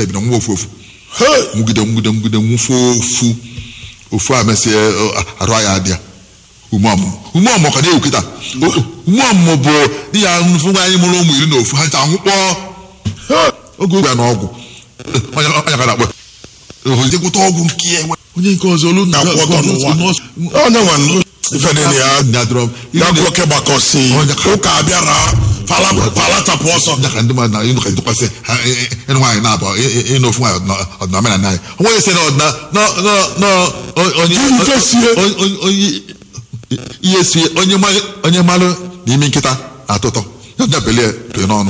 ebido nwa ofu ofu Hey! nwugide nwugide nwugide nwụfe ofu ofu a mesịa ọ, arụ ya adịa ume ọmụmụ ume ọmụmụ ka na-ewu kịta O- ume ọmụmụ bụ di ya mfụ anyị mụrụ ụmụ iri na ofu ha ncha nwụkpọọ Hey! oge ogwe ya na ọgwụ onye onye ka na-akpọ ojegwụta ọgwụ nke ya enwe onye nke ọzọ olu Na-akwụ ọtọ n'ụwa. onye nwa nụ ife dị na ya nyadọrọ ya bụ oke gbakọsi ụka abịara fala- falachapụ ọsọ ya ka ndị mmadụ na ịnụ ka ịtụkwasị ha ị- ị- ịnụ nwaanyị na-abụ ị- ị- ịnụ ofu nwaanyị ọdịna- ọdịna omenala anyị onwe ese na ọdịna na- na- na- onye Gịnị ife sie? onye- onye- onye- ihe sie onye ma- onye malụ n'imi nkịta na-atọ ụtọ ya ọdịna belie tụrụ n'ọnụ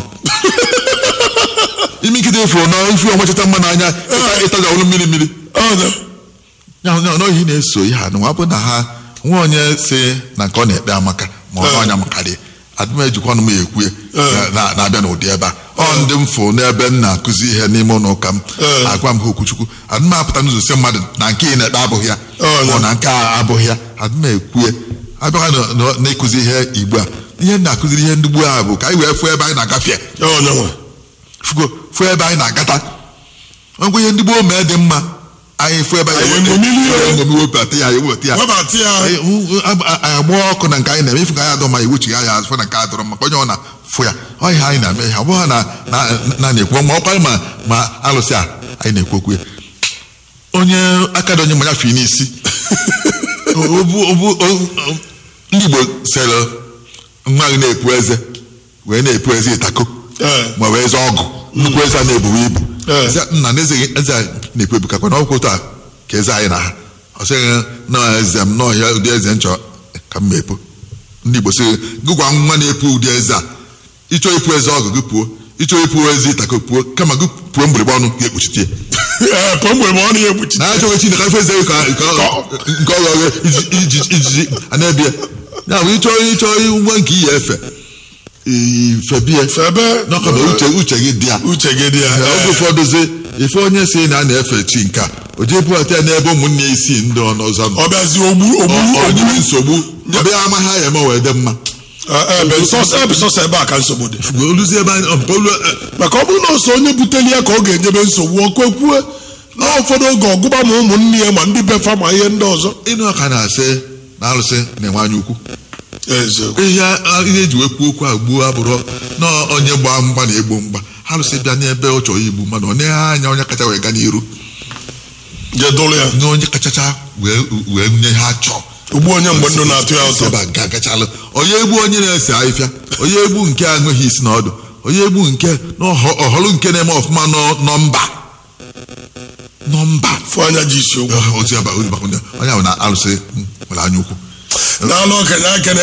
imi nkịta ifuru na ifu onwechata mma n'anya ịta- ịtaja olu mmiri mmiri Ọnya. ya ya na ohi na-eso ihe a na ọ bụ na ha nwa onye si na nke ọ na-ekpe amaka ma ọ Eh. ọnya makarị adịm ejikwa ọnụ m ekwue Eh. na- na-abịa n'ụdị ebe a ọ ndị m fụ n'ebe m na-akụzi ihe n'ime ụlọ ụka m Eh. agwa m ha okwuchukwu adịm apụta n'ụzọ si mmadụ na nke ị na-ekpe abụghị ya Oh, ma ọ no. na nke a abụghị ya adịm ekwue abịakwa na- na- na-ekụzi ihe igbo a ihe m na-akụziri ihe ndị gboo a bụ ka anyị wee fụ ebe anyị na-agafe Onye nwa. fugo fụ ebe anyị na-agata ngwa ihe ndị gboo mee dị mma anyị fụ ebe Anyị eṅomili ya. anyị eṅomi wepụta ya ewepụta ya webata ya anyị agba ọkụ na nke anyị na-eme ifu ka anyị adọ ma iwuchighị anya azụ na nke a dọrọ maka onye ọ na-fụ ya ọ ihe anyị na-eme ihe ọ bụghị na na- na na-ekwu ma ọkwa ma ma alụsị a anyị na-ekwu okwu ya. onye aka dị onye ma ya fi n'isi Obu- obu- o- o- ndị Igbo sere nwa gị na-epu eze wee na-epu eze ịtako Eh. ma wee eze ọgụ nnukwu eze a na-ebuwe ibu Eh. Sị, nna na eze gị- eze a na-epu ebu kakwa na ọkwụ taa ka eze anyị na ha ọ sịghị na eze m n'ọhịa ụdị eze m chọrọ ka m mepu ndị Igbo sị gị gwa nwa na-epu ụdị eze a ịchọ ipu eze ọgụ gị puo ịchọ ipu eze ịtako puo kama gị puo mgbịrịgba ọnụ ga ekpuchite ya Ee, pọ mgbe ma ọ na-ekpuchi na achọghị Chineke ife eze gị ka nke ọ- nke ọ ghọghị ijiji ijiji a na-ebie ya bụ ịchọ ịchọ nwa nke iyi efe ifebie febe n'ọkọ na uche uche gị dị ya uche gị dị ya Ya, oge ụfọdụ zi ife onye si na a na-efe chi nke a o jee bughata ya n'ebe ụmụnne ya isii ndị ọzọ nọ ọ bịazi ogbu ogbu Ọ- ọ ogbu nyere nsogbu ọbịa ama ha ya eme wee dị mma ebe nsọsọ ebe sọsọ ebe a ka nsogbu dị oluzie ebe anyị ọ- olu eh, maka ọ bụrụ na ọsọ onye buteli ya ka ọ ga-enyebe nsogbu ọ kwekwue na ụfọdụ oge ọgụba ma ụmụnne ya ma ndị befa ma ihe ndị ọzọ ịnụ ọka na-asị na alụsị na-enwe anya ukwu eziokwu ihe a- ihe eji wee kwuo okwu a gbuo abụrụ na onye gbaa mgba na-egbo mgba alụsị bịa n'ebe ọ chọrọ igbu mmadụ ọ na-eghe anya onye kacha wee gaa n'iru je dụrụ ya na onye kachacha wee wee nye ha chọọ ugbu onye mgbe ndụ na-atụ ya ụtọ ebe a ga agachalụ onye egbu onye na-ese ahịfịa onye egbu nke a nweghị isi na ọdụ onye egbu nke na ọhọ- ọhọlụ nke na-eme ọfụma nọ- nọmba nọmba fụ anya ji isi okwu ozi aba- ozi bakwunye onye ahụ na alụsị nwere anya ukwu n'anụ okenye aka